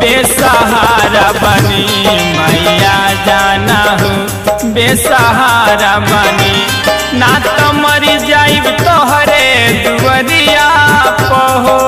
बेसहारा बनी मैया जाना हो बेसहारा बनी ना तो मरी जाइब तोहरे दुवरिया पहो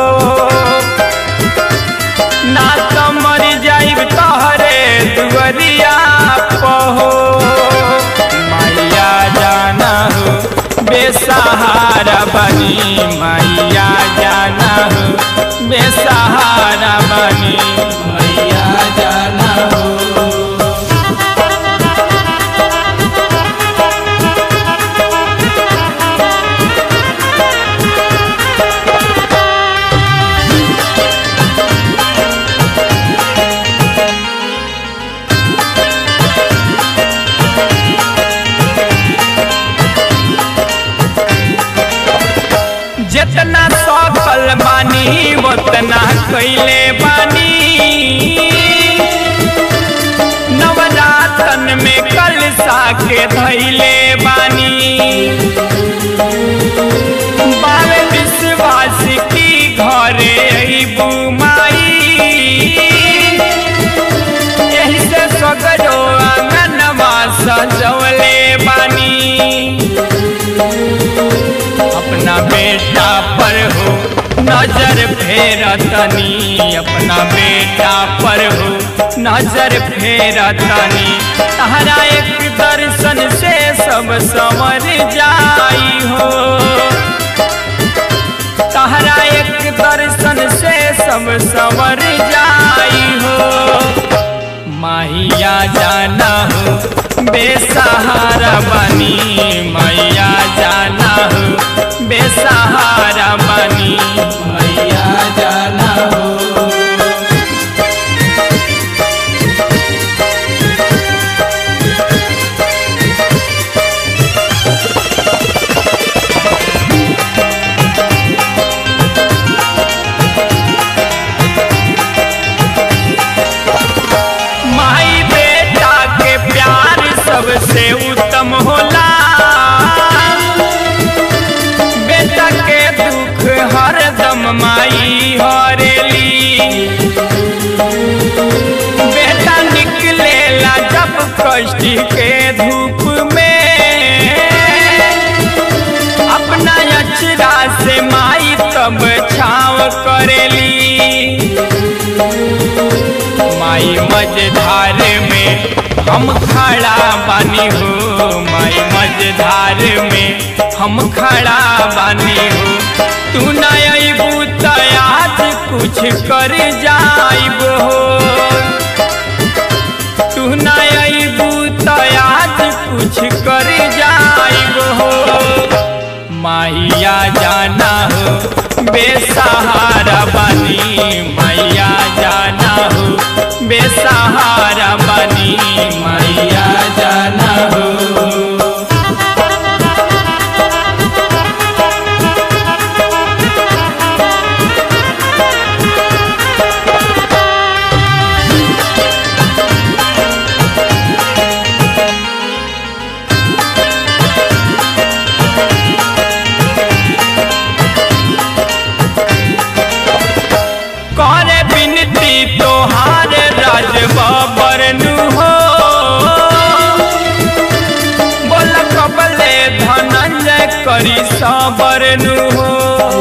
ना तो मरी जाइब तोहरे दुवरिया पहो मैया जाना हो बेसहारा बनी मैया जाना हो बेसहारा बनी मैया जाना हो जितना सफल बानी उतना कैले बानी नवरातन में कलसा के धैले बानी बावे विश्वास की घरे अइबू माई यही से सगरो आंगनवा सजवले बानी अपना बेटा पर हो नजर फेरतनी अपना बेटा पर हो नजर फेरतनी तहरा एक दर्शन से सब समर जाई हो तहरा एक दर्शन से सब समर जाई हो मैया जाना हो बेसहारा बनी मैया जाना हो बेसहारा बनी मैया जाना हो माई बेटा के प्यार सबसे उत्तम होला बेटा के दुख हरदम माई हरेली बेटा निकलेला जब कष्ट के धूप में अपना अचरा से माई तब छाव करेली माई मझधार में हम खड़ा बानी हो माई मझधार में हम खड़ा बानी हो तू न अबू तो आज कुछ कर जाइब हो तू न अबू तो आज कुछ कर जाइब हो मैया जाना हो बेसहारा बनी मैया जाना हो बेसहारा बनी मैया जाना हो करे बिनती तोहार राज बाबर नु हो बोल कबले धनंजय करी साबर नु हो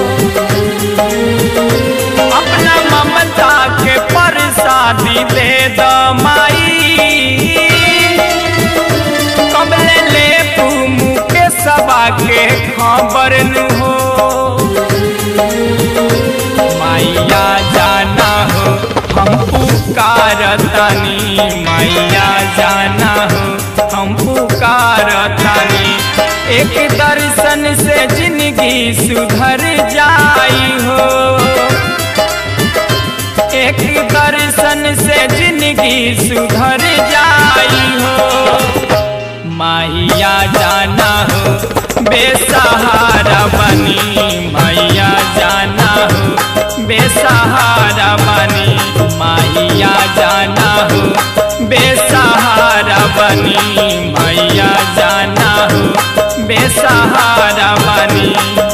अपना ममता के प्रसादी दे द माई कबले ले मुँह के सबा के खबर नु हो मैया जाना हो हम पुकारतानी मैया जाना हो हम पुकारतानी एक दर्शन से जिंदगी सुधर जाई हो एक दर्शन से जिंदगी सुधर जाई हो मैया जाना हो बेसहारा बनी मैया जाना हो बेसहारा बनी मैया जाना हो बेसहारा बनी मैया जाना हो बेसहारा बनी